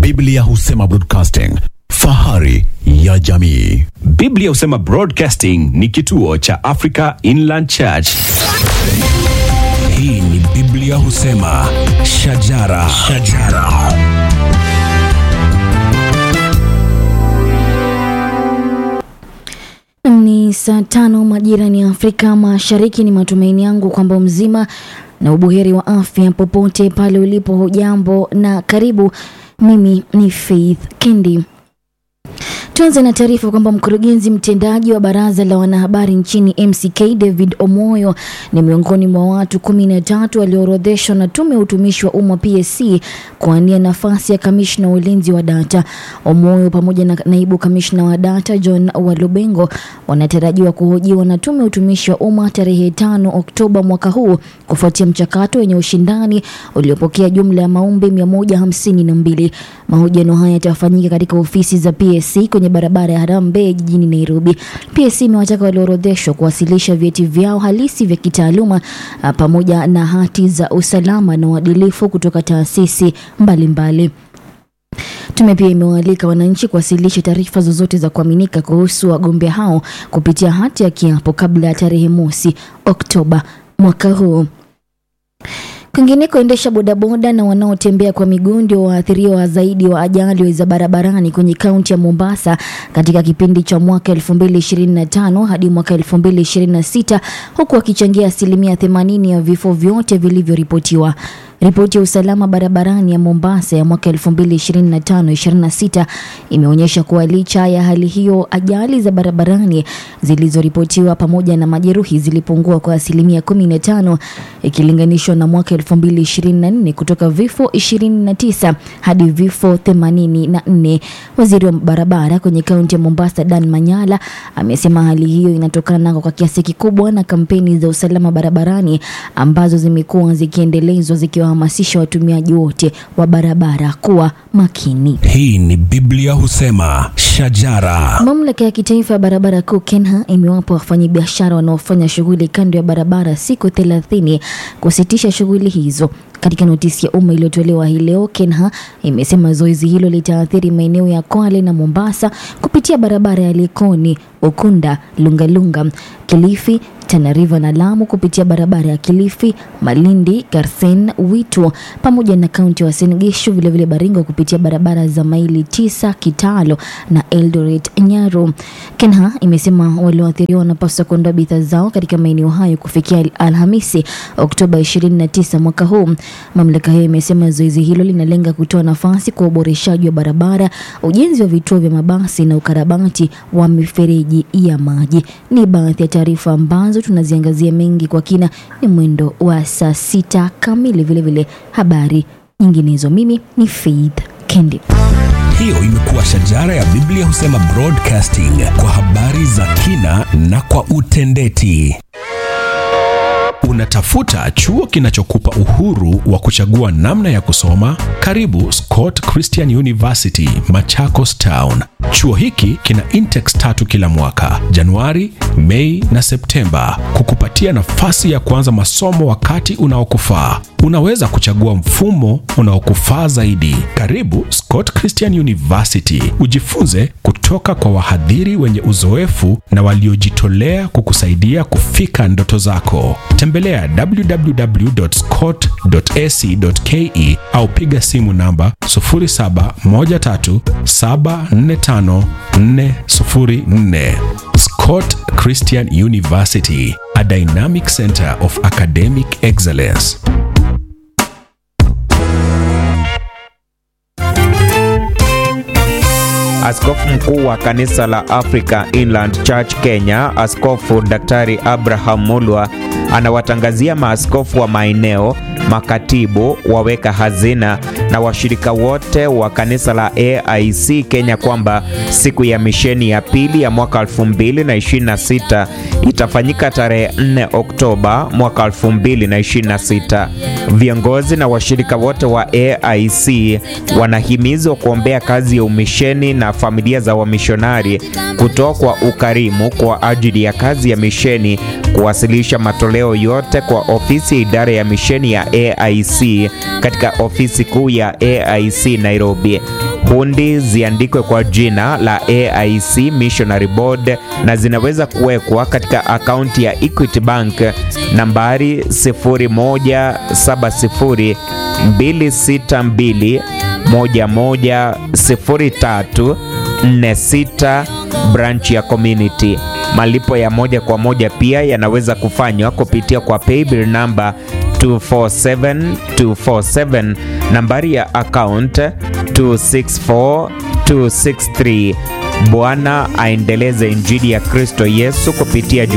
Biblia husema broadcasting, fahari ya jamii. Biblia husema Broadcasting ni kituo cha Africa Inland Church. Hii ni Biblia husema shajara, shajara. Ni saa tano majirani ya Afrika Mashariki. Ni matumaini yangu kwamba mzima na ubuheri wa afya popote pale ulipo. Hujambo na karibu. Mimi ni Faith Kendi. Tuanze na taarifa kwamba mkurugenzi mtendaji wa baraza la wanahabari nchini MCK David Omoyo ni miongoni mwa watu kumi na tatu walioorodheshwa na tume ya utumishi wa umma PSC kuania nafasi ya kamishna wa ulinzi wa data. Omoyo pamoja na naibu kamishna wa data John Walubengo wanatarajiwa kuhojiwa na tume ya utumishi wa umma tarehe tano Oktoba mwaka huu kufuatia mchakato wenye ushindani uliopokea jumla ya maombi 152. Mahojiano haya yatafanyika katika ofisi za PSC kwenye barabara ya Harambee jijini Nairobi. PSC imewataka walioorodheshwa kuwasilisha vyeti vyao halisi vya kitaaluma ah, pamoja na hati za usalama na uadilifu kutoka taasisi mbalimbali. Tume pia imewaalika wananchi kuwasilisha taarifa zozote za kuaminika kuhusu wagombea hao kupitia hati ya kiapo kabla ya tarehe mosi Oktoba mwaka huu. Kwingineko, waendesha bodaboda na wanaotembea kwa miguu ndio waathiriwa zaidi wa ajali za barabarani kwenye kaunti ya Mombasa katika kipindi cha mwaka 2025 hadi mwaka 2026 huku wakichangia asilimia 80 ya vifo vyote vilivyoripotiwa. Ripoti ya usalama barabarani ya Mombasa ya mwaka 2025-26 imeonyesha kuwa licha ya hali hiyo, ajali za barabarani zilizoripotiwa pamoja na majeruhi zilipungua kwa asilimia 15 ikilinganishwa na mwaka 2024 kutoka vifo 29 hadi vifo 84. Waziri wa barabara kwenye kaunti ya Mombasa Dan Manyala amesema hali hiyo inatokana kwa kiasi kikubwa na kampeni za usalama barabarani ambazo zimekuwa zikiendelezwa zikiwahamasisha watumiaji wote wa barabara kuwa makini. Hii ni Biblia husema shajara. Mamlaka ya kitaifa ya barabara kuu KENHA imewapa wafanyabiashara wanaofanya shughuli kando ya barabara siku thelathini kusitisha shughuli hizo. Katika notisi ya umma iliyotolewa hii leo, KENHA imesema zoezi hilo litaathiri maeneo ya Kwale na Mombasa kupitia barabara ya Likoni, Ukunda, Lungalunga, Kilifi, Tana River na Lamu kupitia barabara ya Kilifi, Malindi, Garsen, Witu pamoja na kaunti ya Uasin Gishu, vilevile Baringo kupitia barabara za maili tisa, Kitalo na Eldoret Nyaru. KENHA imesema walioathiriwa wanapaswa kuondoa bidhaa zao katika maeneo hayo kufikia Al- Alhamisi Oktoba 29 mwaka huu. Mamlaka hiyo imesema zoezi hilo linalenga kutoa nafasi kwa uboreshaji wa barabara, ujenzi wa vituo vya mabasi na ukarabati wa mifereji ya maji. Ni baadhi ya taarifa ambazo tunaziangazia mengi kwa kina, ni mwendo wa saa sita kamili. Vilevile habari nyinginezo. Mimi ni Faith Kendi. Hiyo imekuwa shajara ya Biblia husema broadcasting kwa habari za kina na kwa utendeti. Unatafuta chuo kinachokupa uhuru wa kuchagua namna ya kusoma? Karibu Scott Christian University, Machakos Town. Chuo hiki kina intex tatu kila mwaka, Januari, Mei na Septemba, kukupatia nafasi ya kuanza masomo wakati unaokufaa. Unaweza kuchagua mfumo unaokufaa zaidi. Karibu Scott Christian University, ujifunze kutoka kwa wahadhiri wenye uzoefu na waliojitolea kukusaidia kufika ndoto zako. Tembelea www.scott.ac.ke au piga simu namba 0713745404. Scott Christian University, a dynamic center of academic excellence. Askofu mkuu wa kanisa la Africa Inland Church Kenya, Askofu Daktari Abraham Mulwa anawatangazia maaskofu wa maeneo, makatibu, waweka hazina na washirika wote wa kanisa la AIC Kenya kwamba siku ya misheni ya pili ya mwaka 2026 itafanyika tarehe 4 Oktoba mwaka 2026. Viongozi na washirika wote wa AIC wanahimizwa kuombea kazi ya umisheni na familia za wamishonari, kutoa kwa ukarimu kwa ajili ya kazi ya misheni, kuwasilisha matoleo matoleo yote kwa ofisi ya idara ya misheni ya AIC katika ofisi kuu ya AIC Nairobi. Hundi ziandikwe kwa jina la AIC Missionary Board na zinaweza kuwekwa katika akaunti ya Equity Bank nambari 0170 262 110346 branch ya community. Malipo ya moja kwa moja pia yanaweza kufanywa kupitia kwa paybill namba 247247 nambari ya account 264263. Bwana aendeleze injili ya Kristo Yesu kupitia